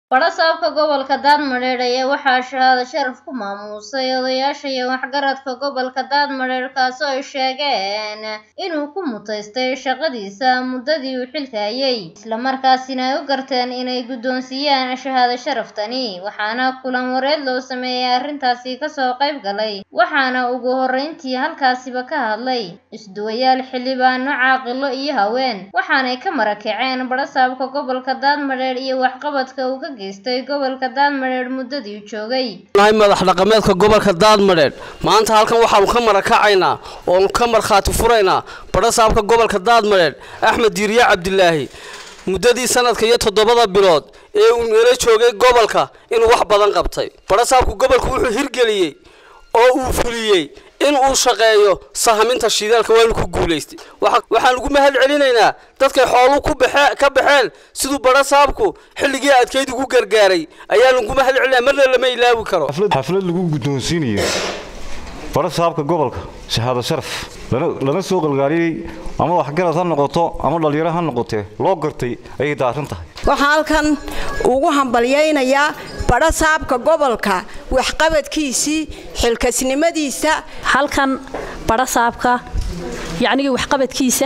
Badha-saabka gobolka Daadmareer ayaa waxaa shahaado sharaf ku maamuusay odayaasha iyo waxgaradka gobolka Daadmareer kaasoo ay sheegeen inuu ku mutaystay shaqadiisa muddadii uu xilka hayay isla markaasina ay u garteen inay guddoonsiiyaan shahaado sharaftani waxaana kulan wareed loo sameeyay arrintaasi kasoo qayb galay waxaana ugu horreyntii halkaasiba ka hadlay isduwayaal xildhibaano caaqilo iyo haween waxaanay ka marakaceen badha-saabka gobolka Daadmareer iyo waxqabadka uu ka geystay gobolka Daadmareer muddadii uu joogay nahay madax dhaqameedka gobolka Daadmareer maanta halkan waxaanu ka marakacaynaa oo ka markhaati furaynaa badha-saabka gobolka Daadmareer Axmed Diiriye Cabdilaahi muddadii sanadka iyo toddobada bilood ee uu meelo joogay gobolka inuu wax badan qabtay badha-saabku gobolku wuxuu hirgeliyey oo uu fuliyey in uu shaqeeyo sahaminta shidaalka waanu ku guulaystay waxaan ugu mahad celinaynaa dadkay xooluhu ku baxe ka baxeen siduu badha-saabku xilligii adkeyd ugu gargaaray ayaan ugu mahad celinaya marna lama ilaawi karo xaflad lagu guddoonsiinayo badha-saabka gobolka shahaado sharaf lana soo qalgaaliyey ama waxgarad ha noqoto ama dhallinyaro ha noqotee loo gartay ayay daaran tahay waxaan halkan ugu hambalyaynayaa badha-saabka gobolka waxqabadkiisii xilkasnimadiisa halkan badha-saabka yacnigii waxqabadkiisa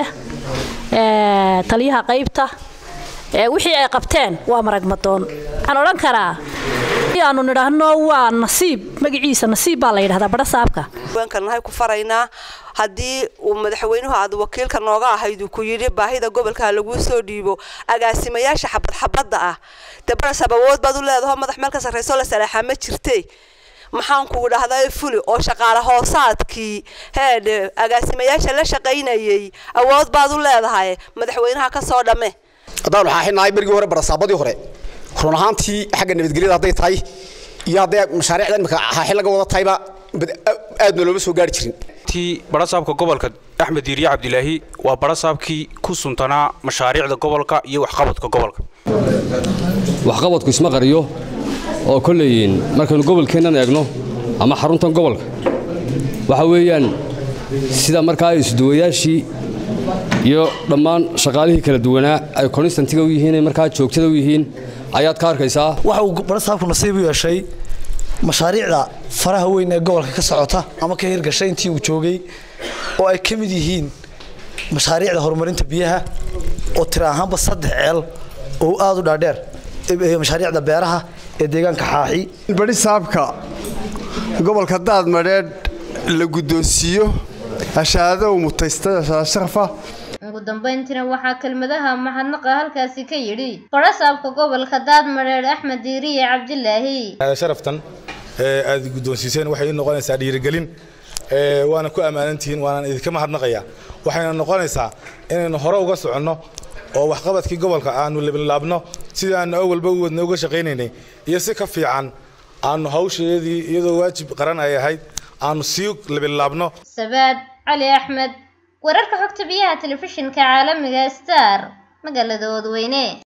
taliyaha qaybta wixii ay qabteen waa maragmadoon waxaan odhan karaa aanu nidhaahno waa nasiib magaciisa nasiib baa la yidhahdaa badha-saabka nahay ku faraynaa haddii uu madaxweynuhu aad wakiilka nooga ahayd uu ku yidhi baahida gobolka laguu soo dhiibo agaasimayaasha xabad xabadda ah dee badhasaab awood baad u leedaho madax meel ka sarrayso la salaaxaa ma jirte maxaan kugu dhahdaa fuli oo shaqaale hoosaadkii heedhe agaasimayaasha la shaqaynayay awood baad u leedahay madaxweynaha ka soo dhamme haddaan waxaa xidhnahay berigii hore barasaabadii hore run ahaantii xagga nabadgelyada hadday tahay iyo hadday mashaariicda imika xaaxil laga wada tahayba aadna looma soo gaari jirin tii badhasaabka gobolka axmed diiriye cabdilaahi waa badhasaabkii ku suntanaa mashaariicda gobolka iyo waxqabadka gobolka waxqabadku isma qariyo oo kolleyin markaynu gobolkeennan eegno ama xaruntan gobolka waxa weeyaan sida markaa isduwayaashii iyo dhammaan shaqaalihii kala duwanaa ay konstantiga u yihiin ay markaa joogtada u yihiin ayaad ka arkaysaa waxa uu badhasaabku nasiib u yeeshay mashaariicda faraha weyn ee gobolka ka socota ama ka hirgashay intii uu joogay oo ay ka mid yihiin mashaariicda horumarinta biyaha oo tira ahaanba saddex ceel oo aada u dhaadheer mashaariicda beeraha ee deegaanka xaaxi badhisaabka gobolka daadmadheedh la guddoonsiiyo hashaado uu mutaystay hashaado sharafa ugu dambeyntiina waxaa kelmadaha mahadnaqa halkaasi ka yidhi badha-saabka gobolka daadmareer axmed diiriye cabdilaahi sharaftan aad guddoonsiiseen waxay ii noqonaysaa dhiirigelin waana ku ammaanantihiin waanaan idinka mahadnaqayaa waxayna noqonaysaa inaynu hore uga soconno oo waxqabadkii gobolka aanu laabno sidii aanu awalba u wadna uga shaqaynaynay iyo si ka fiican aanu hawsheedii iyadoo waajib qaran ay ahayd aanu sii labilaabno sabaad cali axmed wararka xogta biyaha telefishinka caalamiga star magaalada oodweyne